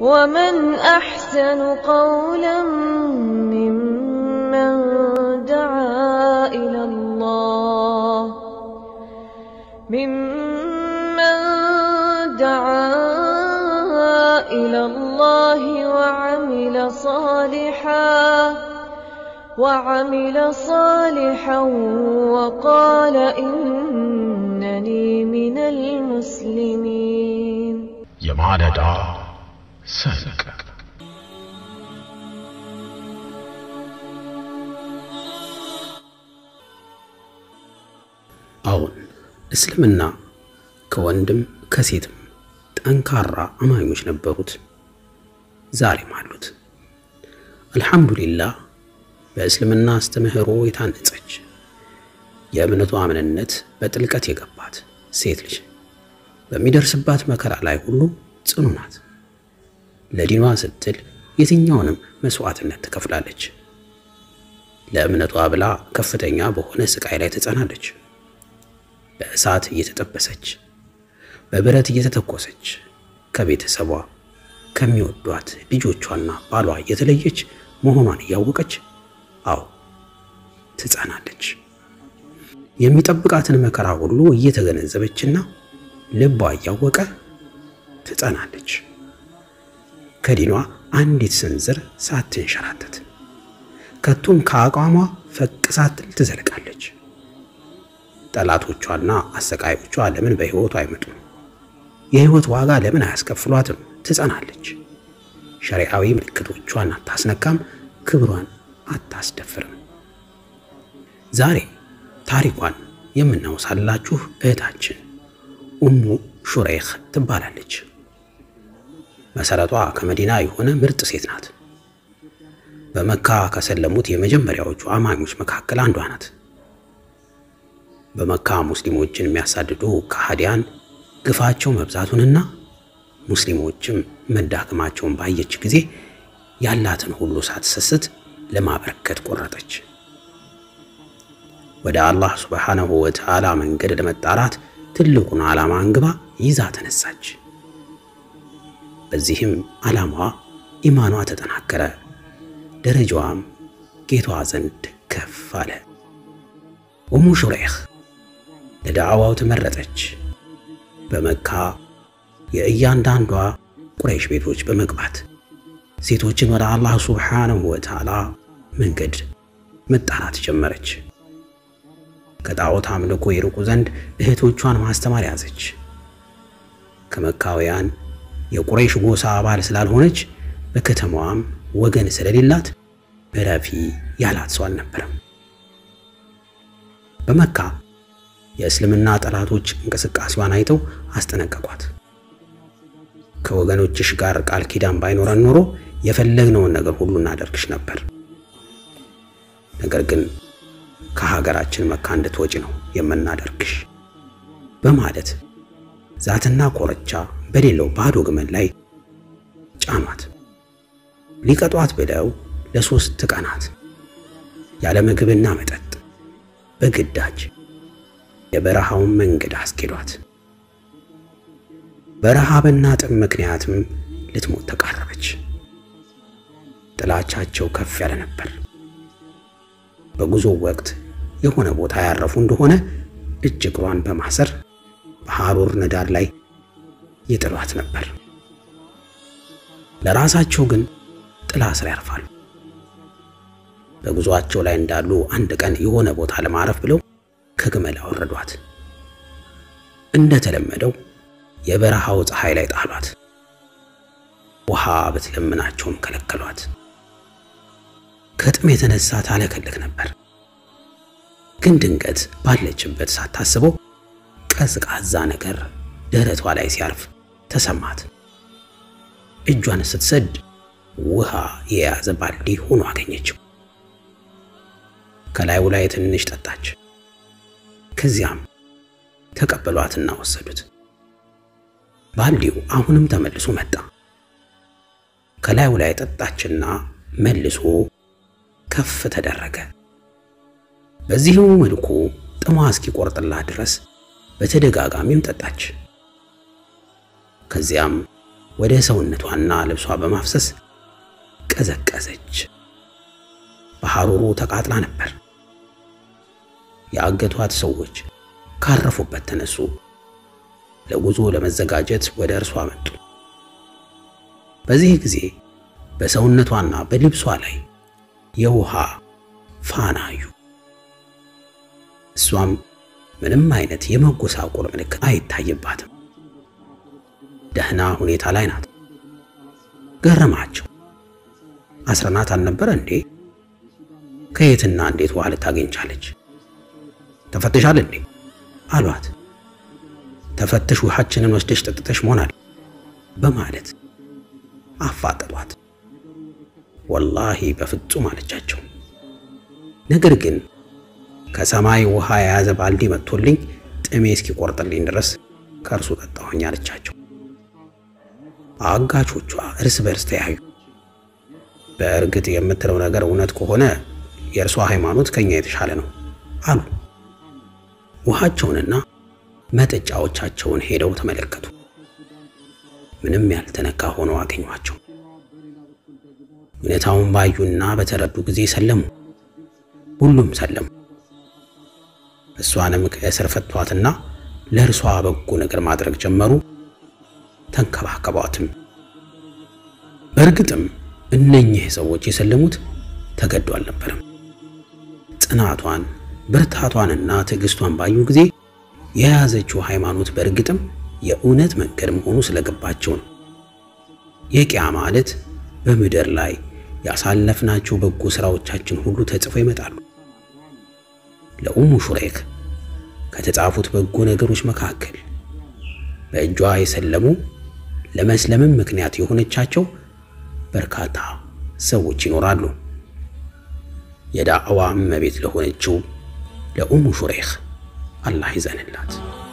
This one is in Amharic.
ومن أحسن قولا ممن دعا إلى الله ممن دعا إلى الله وعمل صالحا وعمل صالحا وقال إنني من المسلمين የማለዳ ሰንቅ አሁን እስልምና ከወንድም ከሴትም ጠንካራ አማኞች ነበሩት፣ ዛሬም አሉት። አልሐምዱሊላህ በእስልምና አስተምህሮ የታነጸች የእምነቷ ምንነት በጥልቀት የገባት ሴት ልጅ በሚደርስባት መከራ ላይ ሁሉ ጽኑ ናት። ለዲኗ ስትል የትኛውንም መስዋዕትነት ትከፍላለች። ለእምነቷ ብላ ከፍተኛ በሆነ ስቃይ ላይ ትጸናለች። በእሳት እየተጠበሰች በብረት እየተተኮሰች ከቤተሰቧ ከሚወዷት ልጆቿና ባሏ የተለየች መሆኗን እያወቀች አዎ ትጸናለች። የሚጠብቃትን መከራ ሁሉ እየተገነዘበችና ልቧ እያወቀ ትጸናለች። ከዲኗ አንዲት ስንዝር ሳትንሸራተት ከቶም ከአቋሟ ፈቅ ሳትል ትዘልቃለች። ጠላቶቿና አሰቃዮቿ ለምን በሕይወቱ አይመጡም? የሕይወት ዋጋ ለምን አያስከፍሏትም? ትጸናለች። ሸሪዓዊ ምልክቶቿን አታስነካም፣ ክብሯን አታስደፍርም። ዛሬ ታሪኳን የምናውሳላችሁ እህታችን ኡሙ ሹረይኽ ትባላለች። መሰረቷ ከመዲና የሆነ ምርጥ ሴት ናት። በመካ ከሰለሙት የመጀመሪያዎቹ አማኞች መካከል አንዷ ናት። በመካ ሙስሊሞችን የሚያሳድዱ ከሃዲያን ግፋቸው መብዛቱንና ሙስሊሞችም መዳከማቸውን ባየች ጊዜ ያላትን ሁሉ ሳትሰስት ለማበረከት ቆረጠች። ወደ አላህ ሱብሓነሁ ወተዓላ መንገድ ለመጣራት ትልቁን ዓላማ አንግባ ይዛ ተነሳች። በዚህም ዓላማዋ ኢማኗ ተጠናከረ፣ ደረጃዋም ጌቷ ዘንድ ከፍ አለ። ኡሙ ሹረይኽ ለዳዕዋው ተመረጠች። በመካ የእያንዳንዷ ቁረይሽ ቤቶች በመግባት ሴቶችን ወደ አላህ ሱብሓነሁ ወተዓላ መንገድ መጣራት ጀመረች። ከጣዖት አምልኮ ይርቁ ዘንድ እህቶቿን ማስተማር ያዘች። ከመካውያን የቁረይሽ ጎሳ አባል ስላልሆነች በከተማዋም ወገን ስለሌላት በረፊ ያላት ሰው አልነበረም። በመካ የእስልምና ጠላቶች እንቅስቃሴዋን አይተው አስጠነቀቋት። ከወገኖችሽ ጋር ቃል ኪዳን ባይኖረን ኖሮ የፈለግነውን ነገር ሁሉ እናደርግሽ ነበር። ነገር ግን ከሀገራችን መካ እንድትወጪ ነው የምናደርግሽ በማለት ዛትና ኮረቻ በሌለው ባዶ ግመል ላይ ጫኗት። ሊቀጧት ብለው ለሶስት ቀናት ያለ ምግብና መጠጥ በግዳጅ የበረሃውን መንገድ አስኬዷት። በረሃብና ጥም ምክንያትም ልትሞት ተቃረበች። ጥላቻቸው ከፍ ያለ ነበር። በጉዞ ወቅት የሆነ ቦታ ያረፉ እንደሆነ እጅ እግሯን በማሰር በሐሩር ንዳድ ላይ ይጥሏት ነበር። ለራሳቸው ግን ጥላ ስር ያርፋሉ። በጉዞአቸው ላይ እንዳሉ አንድ ቀን የሆነ ቦታ ለማረፍ ብለው ከግመል አወረዷት። እንደተለመደው የበረሃው ፀሐይ ላይ ጣሏት። ውሃ ብትለምናቸውም ከለከሏት። ከጥም የተነሳ ታለከልክ ነበር። ግን ድንገት ባለችበት ሳታስበው ቀዝቃዛ ነገር ደረቷ ላይ ሲያርፍ ተሰማት። እጇን ስትሰድ ውሃ የያዘ ባልዲ ሆኖ አገኘችው። ከላዩ ላይ ትንሽ ጠጣች። ከዚያም ተቀበሏትና ወሰዱት። ባልዲው አሁንም ተመልሶ መጣ። ከላዩ ላይ ጠጣችና መልሶ ከፍ ተደረገ። በዚሁ መልኩ ጥሟ እስኪቆርጥላት ድረስ በተደጋጋሚም ጠጣች። ከዚያም ወደ ሰውነቷና ልብሷ በማፍሰስ ቀዘቀዘች። በሐሩሩ ተቃጥላ ነበር። የአገቷት ሰዎች ካረፉበት ተነሱ። ለጉዞ ለመዘጋጀት ወደ እርሷ መጡ። በዚህ ጊዜ በሰውነቷና በልብሷ ላይ የውሃ ፋና አዩ። እሷም ምንም አይነት የመጎሳቆል ምልክት አይታይባትም። ደህና ሁኔታ ላይ ናት። ገረማቸው። አስረናት አልነበረ እንዴ? ከየትና እንዴት ውሃ ልታገኝ ቻለች? ተፈትሻል እንዴ አሏት። ተፈትሽ ውሃችንን ወስደሽ ጠጥተሽ መሆናል በማለት አፋጠጧት። ወላሂ በፍጹም አለቻቸው። ነገር ግን ከሰማይ ውሃ የያዘ ባልዲ መጥቶልኝ ጥሜ እስኪቆርጥልኝ ድረስ ከእርሱ ጠጣሁኝ አለቻቸው። አጋቾቿ እርስ በርስ ተያዩ። በእርግጥ የምትለው ነገር እውነት ከሆነ የእርሷ ሃይማኖት ከኛ የተሻለ ነው አሉ። ውሃቸውንና መጠጫዎቻቸውን ሄደው ተመለከቱ። ምንም ያልተነካ ሆነው አገኟቸው። እውነታውን ባዩና በተረዱ ጊዜ ሰለሙ። ሁሉም ሰለሙ። እሷንም ከእስር ፈቷትና ለእርሷ በጎ ነገር ማድረግ ጀመሩ። ተንከባከቧትም። በእርግጥም እነኚህ ሰዎች የሰለሙት ተገዶ አልነበረም። ጽናቷን ብርታቷንና ትዕግስቷን ባዩ ጊዜ የያዘችው ሃይማኖት በእርግጥም የእውነት መንገድ መሆኑ ስለገባቸው ነው። የቂያ ማለት በምድር ላይ ያሳለፍናቸው በጎ ሥራዎቻችን ሁሉ ተጽፎ ይመጣሉ። ለኡሙ ሹሬክ ከተጻፉት በጎ ነገሮች መካከል በእጇ የሰለሙ ለመስለምም ምክንያት የሆነቻቸው በርካታ ሰዎች ይኖራሉ። የዳዕዋ እመቤት ለሆነችው ለኡሙ ሹሬክ አላህ ይዘንላት።